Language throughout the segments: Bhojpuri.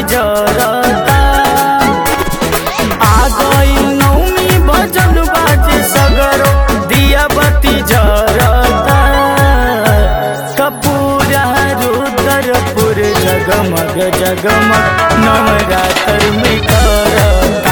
जरता आ गई नौमी भजन बाजे सगरो दिया बत्ती जरता कपूरा रुद्रपुर जगमग जगमग नवरात्र में करता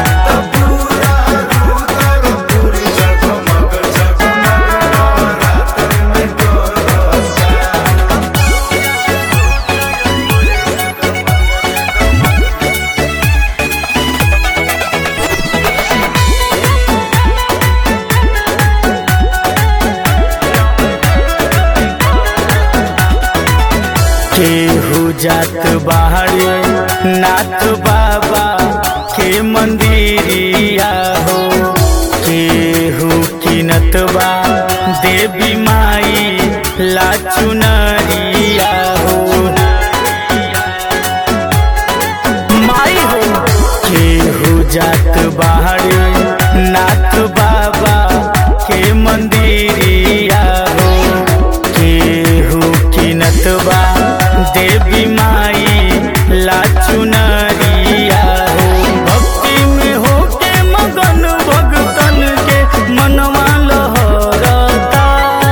केहू जात बाहरे नाथ बाबा के मंदिरिया हो केहू किनत बा देवी माई ला चुनरिया हो माई हो केहू जात बाहरे नाथ बाबा के मंदिरिया हो केहू किनत बा देवी माई ला चुनरिया हो भक्ति में हो के मगन भगतन के मनवा लहरता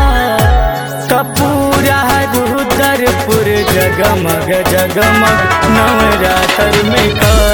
कपूरा रुद्रपुर जगमग जगमग नवरात्र में कर